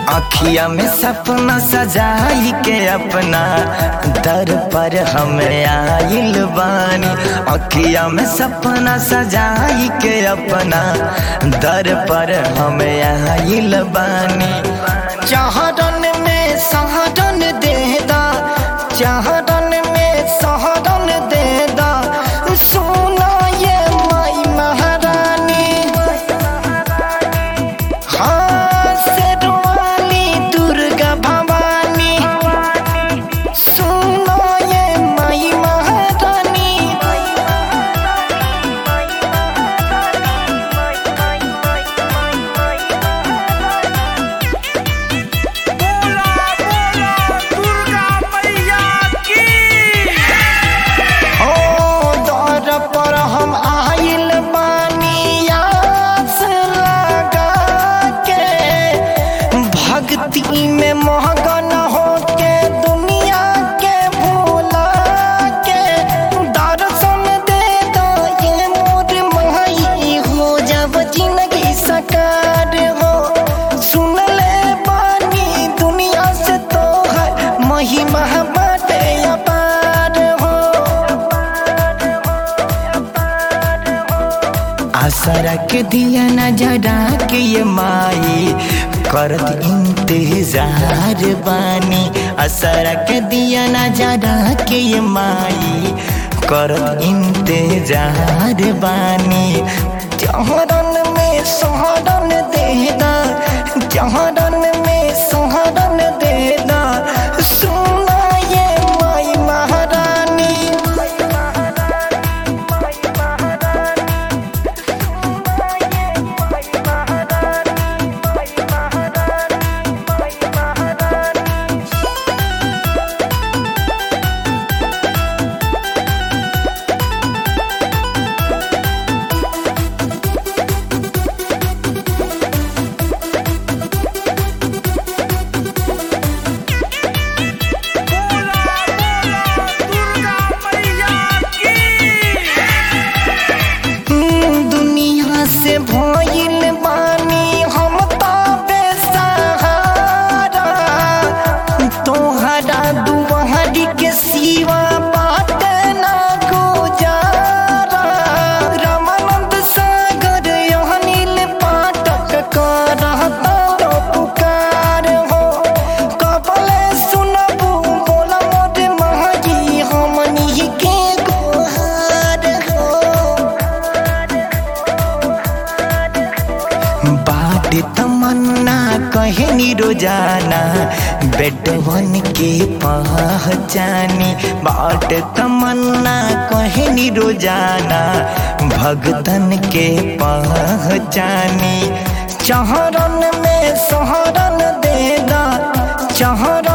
अखिया में सपना सजाई के अपना दर पर हम आइल बानी अखिया में सपना सजाई के अपना दर पर हम आइल बानी चाहरन में सहरन देदा चाहरन में सहरन देदा सोना ये माई महारानी हाँ शेरवाली दुर्गा भवानी सुनो ये माई महारानी बोला बोला दुर्गा मैया की ओ दर पर हम आइल बानी आस लगा के भक्ति में महगन हो के दुनिया के भूला के दर्शन दे दो ये मोर माई हो जब जिंदगी सकार हो सुन ले बानी दुनिया से तो है महिमा बाटे अपार हो आसरा के दिया न जड़ा के ये माई करत इंतजार बानी असरा के दिया न जड़ा के ये माई करत इंतजार बानी चहरन में सहरन देदा चहरन में सहरन देदा सुना ये माई महारानी बोला बोला दुर्गा मैया की दुनिया से भइल बानी हम तो बेसहारा तोहरा दुआरी के सिवा बात ना गुजारा रामानंद सागर अनिल पाठक करता तो पुकार हो कबले सुनबू बोला मोर महाजी हमनी के गुहार हो बाट तमन्ना कहनी रोजाना बेटवन के पहचानी बाट तमन्ना कहनी रोजाना भगतन के पहचानी चहरन में सहरन देगा चहरन